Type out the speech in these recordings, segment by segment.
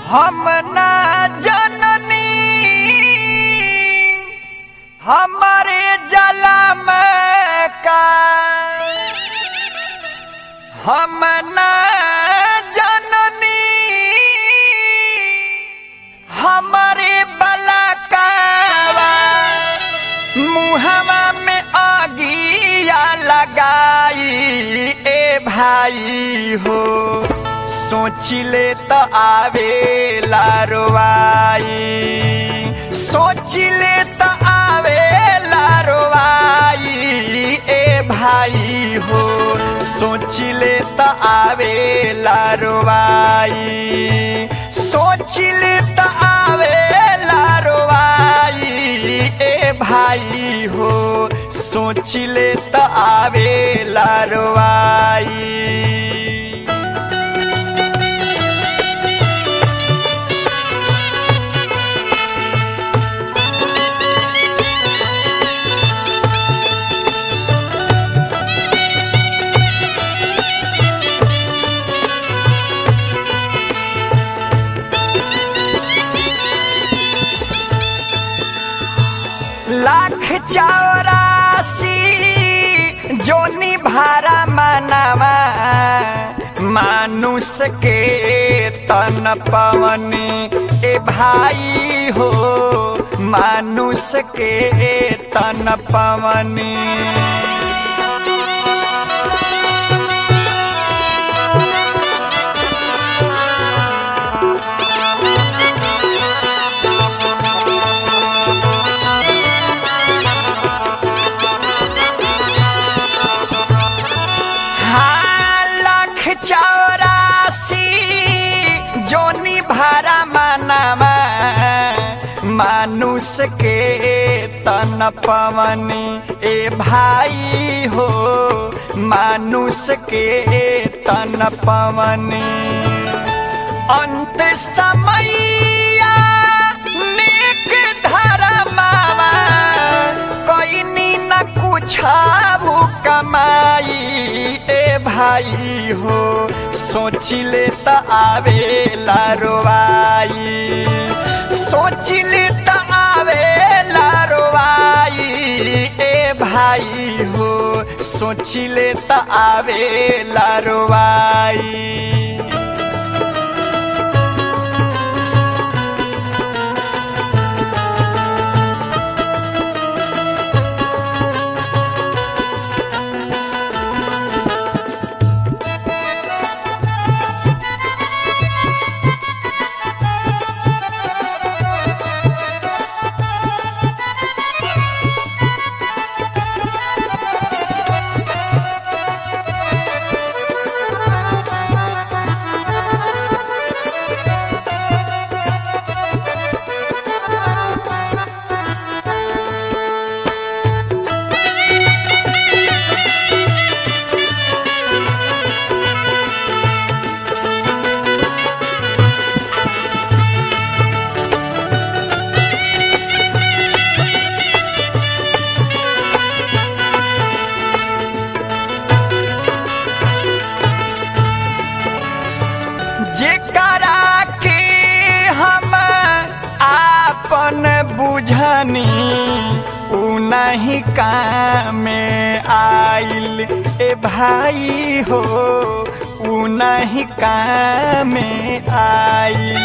हम ना जननी हमारे जलम का हम ना जननी हमारे बलकावा मुहवा में आगिया लगाई ए भाई हो सोचिले त आवे लारवाई सोचिले त आवे लारवाई ए भाई हो सोचिले त आवे लारवाई सोचिले त आवे लारवाई ए भाई हो सोचिले त आवे लारवाई लाख चौरासी जोनी भारा मनवा मानुष के तन पवनी ए भाई हो मानुष के तन पवनी हाँ, लाख चौरासी जोनी भारा मानवा मानुष के तन पवनी ए भाई हो मानुष के तन पवनी अंत समैया नेक धर्मावा कईनी न कुछ कमाई ए भाई हो सोचिले त आवे लारवाई सोचिले त आवे लारवाई ए भाई हो सोचिले त आवे लारवाई जेकरा के हम आपन बुझनी उ नहीं काम आइल ए भाई हो उ नहीं काम आइल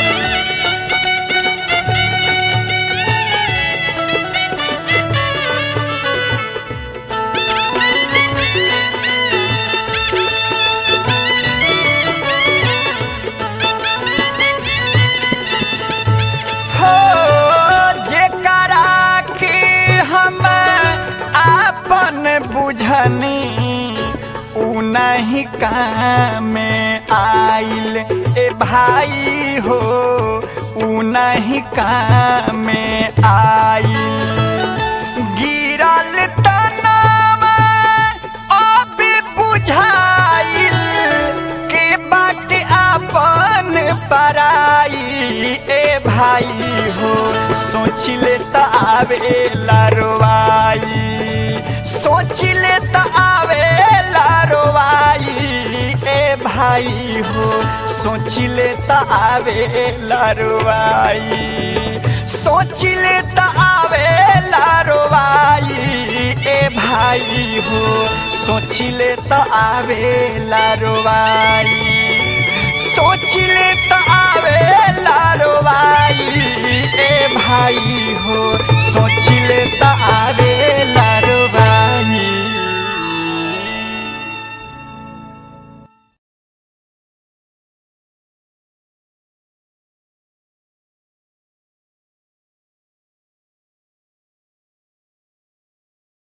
हो जेकरा के हम आपन बुझनी उ नहीं काम आइल ए भाई हो उ नहीं काम आइल गिरल तनावा अब बुझाइल के बाट आपन पराई ए भाई हो सोचिले त आवे लारवाई सोचिले त आवे लारवाई ए भाई भाई हो सोचिले त आवे लारवाई सोचिले त आवे लारवाई ए भाई हो सोचिले त आवे लारवाई सोचिले त आवे लारवाई ए भाई हो सोचिले त आवे लारवाई